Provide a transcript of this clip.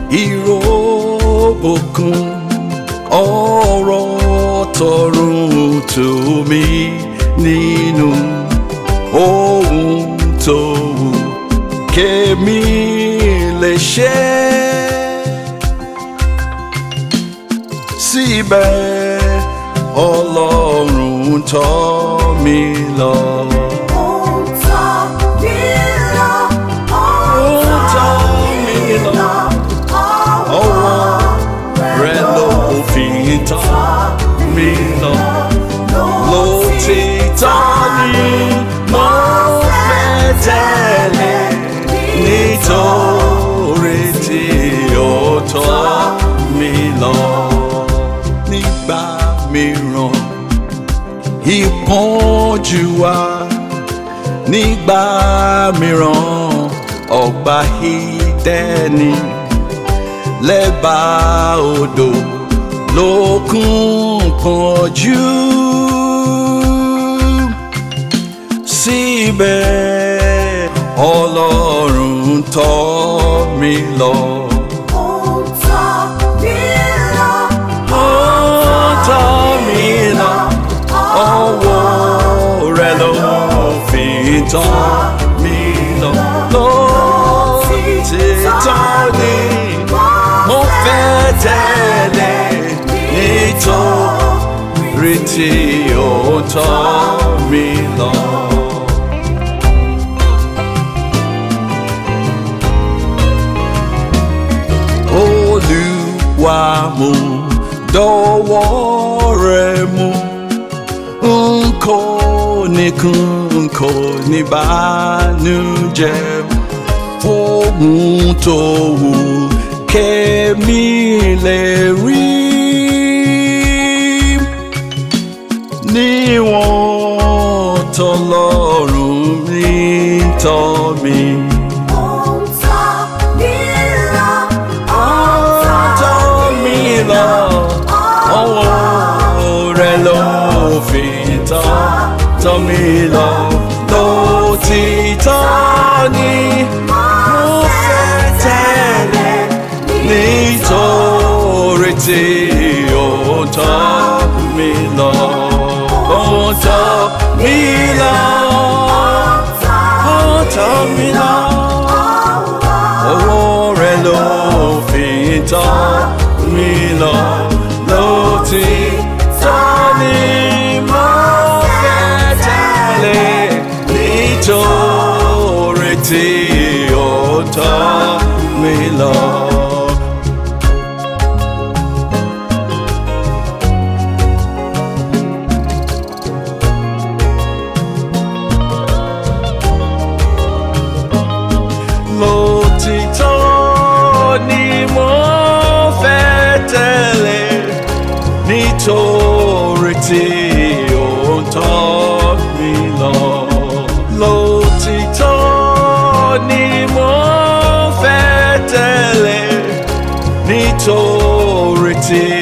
ìrọ̀bùkún ọ̀rọ̀ tọrùn tó mi nínú ohun tó wù kémi lè ṣe. Síbẹ̀ Ọlọ́run tọ́ mi lọ. Ó ń tọ́ mi lọ, ó ń tọ́ mi lọ, ọwọ́ Rẹ̀ ló fi tọ́ mi lọ. Lótìtọ́ ni mo fẹ́ tẹ̀lé nítorí tí ó tọ́ mi lọ. Nígbà mìíràn ìpọ́njú wá nígbà mìíràn ọgbà ìdẹ́ni lẹ́bàá odò lókun pọ̀jù síbẹ̀ ọlọ́run tọ́ mi lọ. Ó ń tọ́ mi lọ, Ó tọ́ mi lọ, ọwọ́ rẹ̀ ló fi tọ́ mi lọ. Lótìtọ́ ni mo fẹ́ tẹ̀lé nítorí tí ó tọ́ mi lọ. Olúwa mú dọ́wọ́ rẹ̀ mú n kò nìkan n kò ní bànújẹ́ fóun tó wù kẹ́mi lè rí níwọ̀n tọ́lọ́run mi tọ́ mi. ó ń tọ́ mi lọ, ó ń tọ́ mi lọ ọwọ́ rẹ̀ ló fi tọ́ tọ́ mi lọ lótìtọ́ ni mo fẹ́ tẹ̀lé nítorí tí ó tọ́ mi lọ ó tọ́ mi lọ ó tọ́ mi lọ owó rẹ̀ ló fi tọ́ mi lọ lótìtọ́ ni mo fẹ́ tẹ̀lé nítorí tí ó tọ́ mi lọ. lótìtọ́ ni mo fẹ́ tẹ̀lé nítorí tí ó ń tọ́ mi lọ. lótìtọ́ ni mo fẹ́ tẹ̀lé nítorí tí